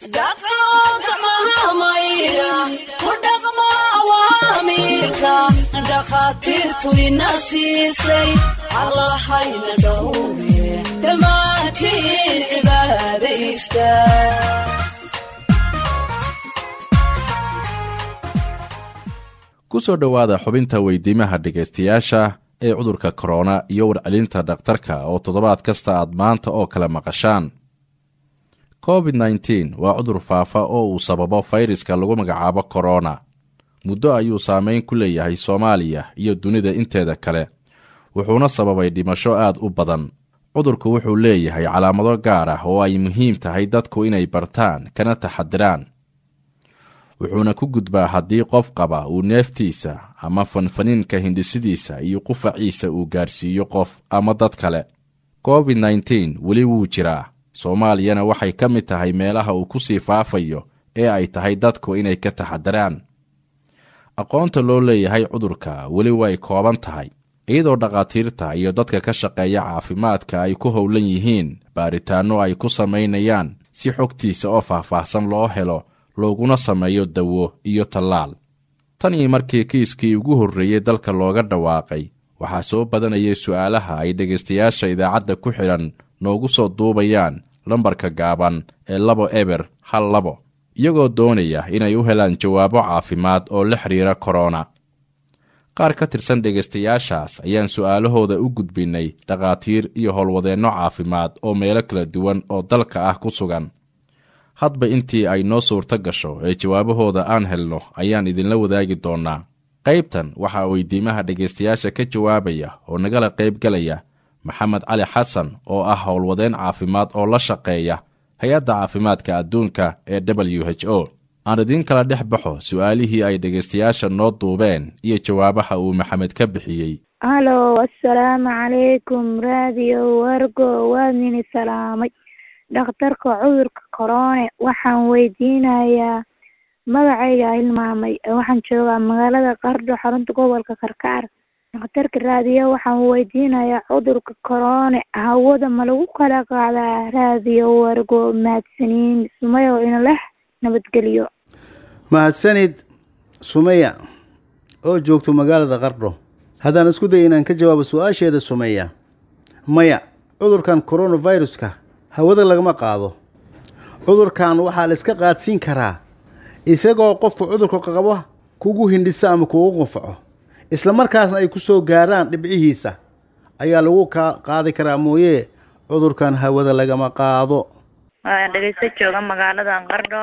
dhakhaatiirtu ina siisay allahayna dhowre dhammaantiin cibaadaysta ku soo dhowaada xubinta weydiimaha dhegaystayaasha ee cudurka korona iyo warcelinta dhakhtarka oo toddobaad kasta aad maanta oo kale maqashaan covid nneteen waa cudur faafa oo uu sababo fayraska lagu magacaabo korona muddo ayuu saameyn ku leeyahay soomaaliya iyo dunida inteeda kale wuxuuna sababay dhimasho aad u badan cudurku wuxuu leeyahay calaamado gaar ah oo ay muhiim tahay dadku inay bartaan kana taxadiraan wuxuuna ku gudbaa haddii qof qaba uu neeftiisa ama fanfaniinka hindhisidiisa iyo qufaciisa uu gaarsiiyo qof ama dad kale covid nneteen weli wuu jiraa soomaaliyana waxay ka mid tahay meelaha uu ku sii faafayo ee ay tahay dadku inay ka taxadiraan aqoonta loo leeyahay cudurka weli way kooban tahay iyadoo dhakhaatiirta iyo dadka ka shaqeeya caafimaadka ay ku howlan yihiin baaritaanno ay ku samaynayaan si xogtiisa oo faahfaahsan loo helo looguna sameeyo dawo iyo tallaal tan iyo markii kiiskii ugu horreeyey dalka looga dhawaaqay waxaa soo badanayay su'aalaha ay dhegaystayaasha idaacadda ku xidhan noogu soo duubayaan lambarka gaaban ee labo eber hal labo iyagoo doonaya inay u helaan jawaabo caafimaad oo la xidhiira korona qaar ka tirsan dhegaystayaashaas ayaan su'aalahooda u gudbinnay dhakhaatiir iyo howlwadeenno caafimaad oo meelo kala duwan oo dalka ah ku sugan hadba intii ay noo suurto gasho ee jawaabahooda aan helno ayaan idinla wadaagi doonnaa qaybtan waxaa weydiimaha dhegaystayaasha ka jawaabaya oo nagala qaybgalaya maxamed cali xasan oo ah howlwadeen caafimaad oo la shaqeeya hay-adda caafimaadka adduunka ee w h o aan idiin kala dhex baxo su'aalihii ay dhegaystayaasha noo duubeen iyo jawaabaha uu maxamed ka bixiyey halo assalaamu calaykum raadiyo wargo waadnini salaamay dhakhtarka cudurka korone waxaan weydiinayaa magacayga hilmaamay waxaan joogaa magaalada qardho xarunta gobolka karkaar dhakhtarka raadiyo waxaan weydiinayaa cudurka korone hawada ma lagu kala qaadaa raadiyo wargo mahadsaniin sumayo ina leh nabadgelyo mahadsanid sumeya oo joogto magaalada qardho haddaan isku day inaan ka jawaabo su-aasheeda sumeya maya cudurkan coronaviruska hawada lagama qaado cudurkan waxaa la iska qaadsiin karaa isagoo qofku cudurka qabo kugu hindhisa ama kugu qunfaco isla markaasna ay ku soo gaaraan dhibcihiisa ayaa lagu ka qaadi karaa mooye cudurkan hawada lagama qaado waa dhegeysto jooga magaaladan qardho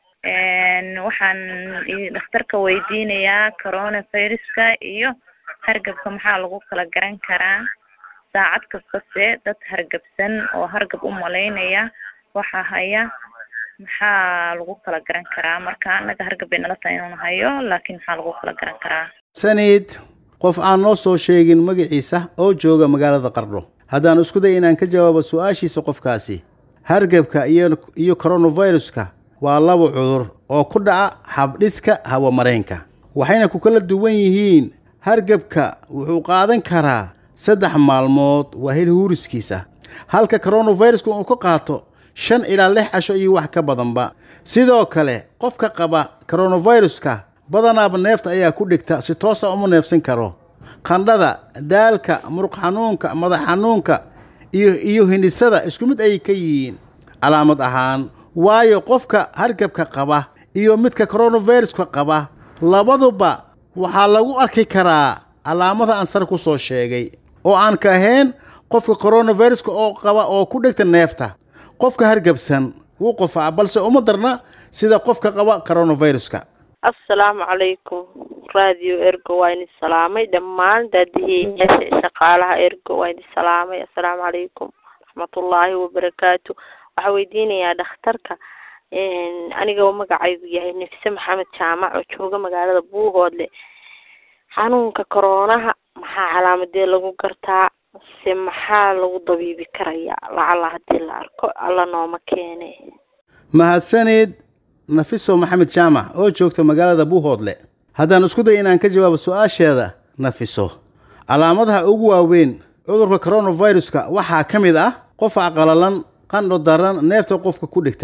waxaan dhakhtarka weydiinayaa coronaviruska iyo hargabka maxaa lagu kala garan karaa saacad kastase dad hargabsan oo hargab u malaynaya waxaa haya maxaa lagu kala garan karaa marka anaga hargab bay nala tahay inuun hayo laakiin maxaa lagu kala garan karaa sanid qof aan noo soo sheegin magaciisa oo jooga magaalada qardho haddaan isku day inaan ka jawaabo su-aashiisa qofkaasi hargabka iyo iyo coronaviruska waa laba cudur oo ku dhaca habdhiska hawamareenka waxayna ku kala duwan yihiin hargabka wuxuu qaadan karaa saddex maalmood waa hel huuriskiisa halka coronaviruska uu ka qaato shan ilaa lix casho iyo wax ka badanba sidoo kale qofka qaba coronaviruska badanaaba neefta ayaa ku dhigta si toosa uma neefsan karo qandhada daalka muruq xanuunka madax xanuunka iyo iyo hindhisada isku mid ayay ka yihiin calaamad ahaan waayo qofka hargabka qaba iyo midka coronaviruska qaba labaduba waxaa lagu arki karaa calaamada aan sar ku soo sheegay oo aan ka ahayn qofka coronaviruska oo qaba oo ku dhigta neefta qofka hargabsan wuu qofaa balse uma darna sida qofka qaba coronaviruska assalaamu calaykum radio ergo waa idin salaamay dhammaan daadihiyayaasha shaqaalaha ergo waa idin salaamay assalaamu calaykum raxmatullaahi wabarakaatu waxaa weydiinayaa dhakhtarka aniga magacaygu yahay nafise maxamed jaamac oo jooga magaalada buuhoodle xanuunka koroonaha maxaa calaamadee lagu gartaa se maxaa lagu dabiibi karayaa lacala haddii la arko alla nooma keene mahadsanid nafiso maxamed jaamac oo joogta magaalada buuhoodle haddaan isku day inaan ka jawaabo su-aasheeda nafiso calaamadaha ugu waaweyn cudurka coronaviruska waxaa ka mid ah qof aqalalan qandho daran neefta qofka ku dhigta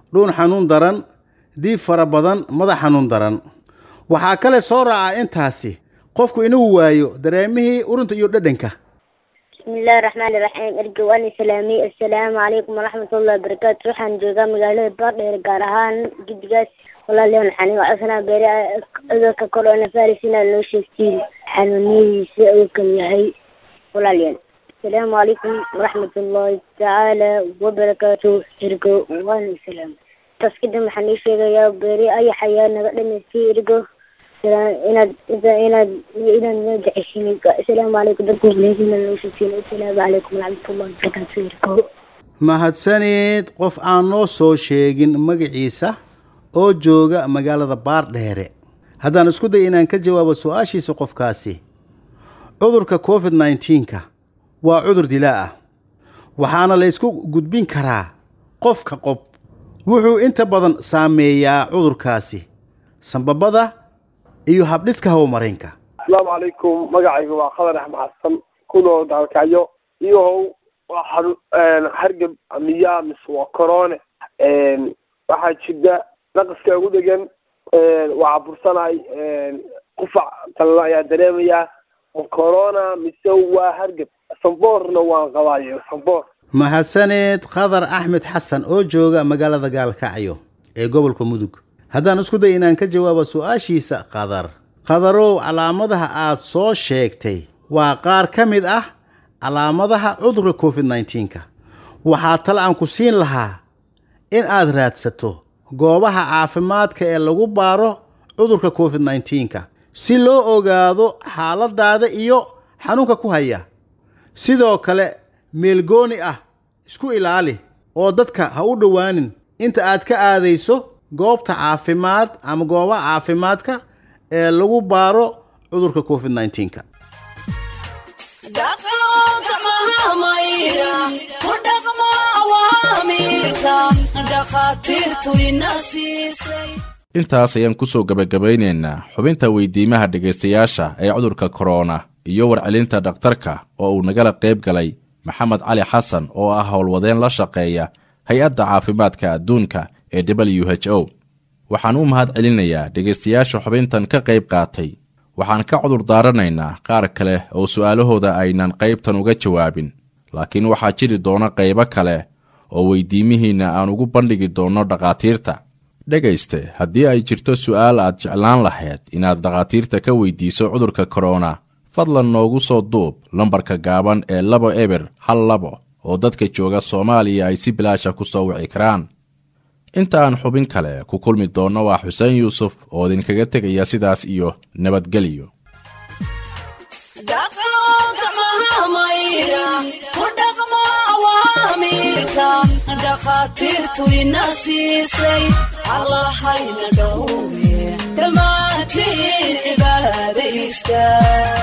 dhuun xanuun daran diib fara badan madax xanuun daran waxaa kale soo raaca intaasi qofku inuu waayo dareemihii urunta iyo dhadhanka بسم الله الرحمن الرحيم الجواني سلامي السلام عليكم ورحمة الله وبركاته waxaan joogaa magaalada baardheer gaar ahaan guddigaas walaalayaal waxaan iga codsanaa beeri cudurka coronavirus inaad noo sheegtiin xanuuniyadiisa uu kan yahay walaalayaal asalaamu calaykum waraxmat ullahi tacaala wabarakaatu ergo waana salaam taas kadib waxaan ii sheegayaa beeri ayax ayaa naga dhamaystay ergo inaad inaad inaad noo jeceshin asalaamu calaykum dadka muslimiinta inaad noo sheegtiin asalaamu calaykum waraxmatullahi wabarakaatu ergo mahadsaneed qof aan noo soo sheegin magaciisa oo jooga magaalada baardheere haddaan isku day inaan ka jawaabo su-aashiisa qofkaasi cudurka covid nneteen-ka waa cudur dilaa ah waxaana la ysku gudbin karaa qofka qof wuxuu inta badan saameeyaa cudurkaasi sambabada iyo habdhiska howmareynka asalaamu calaykum magacayga waa khadar axmed xasan kunoo daalkacyo iyohow waa xanu hargab miyaa mise waa corone waxaa jirta naqaska ugu dhegan waa cabursanahay qufac qalala ayaa dareemayaa ma corona mise waa hargab samboorna waan qabaayo samboor mahadsaneed khadar axmed xasan oo jooga magaalada gaalkacyo ee gobolka mudug haddaan isku day inaan ka jawaabo su-aashiisa khadar khadarow calaamadaha aad soo sheegtay waa qaar ka mid ah calaamadaha cudurka covid nneteen-ka waxaa tale aan ku siin lahaa in aad raadsato goobaha caafimaadka ee lagu baaro cudurka covid nneteen-ka si loo ogaado xaaladaada iyo xanuunka ku haya sidoo kale meelgooni ah isku ilaali oo dadka ha u dhowaanin inta aad ka aadayso goobta caafimaad ama goobaha caafimaadka ee lagu baaro cudurka covid nneteen-ka dhaqanka mahamayra ku dhaqmo awaamiirka dhakhaatiirtu ina siisay intaas ayaan ku soo gebagabaynaynaa xubinta weydiimaha dhegaystayaasha ee cudurka korona iyo warcelinta dhakhtarka oo uu nagala qayb galay maxamed cali xasan oo ah howlwadeen la shaqeeya hay-adda caafimaadka adduunka ee w h o waxaan u mahad celinayaa dhegaystayaasha xubintan ka qayb qaatay waxaan ka cudur daaranaynaa qaar kale oo su'aalahooda aynan qaybtan uga jawaabin laakiin waxaa jiri doona qaybo kale oo weydiimihiinna aan ugu bandhigi doonno dhakhaatiirta dhegayste haddii ay jirto su'aal aad jeclaan lahayd inaad dhakhaatiirta ka weydiiso cudurka korona fadlan noogu soo duub lambarka gaaban ee labo eber hal labo oo dadka jooga soomaaliya ay si bilaasha ku soo wici karaan inta aan xubin kale ku kulmi doonno waa xuseen yuusuf oo idinkaga tegaya sidaas iyo nabadgelyo dhaqanka mahamayra ku dhaqmo awaamiirka dhakhaatiirtu ina siisay allahayna dhowre dhammaantiin cibaadaysta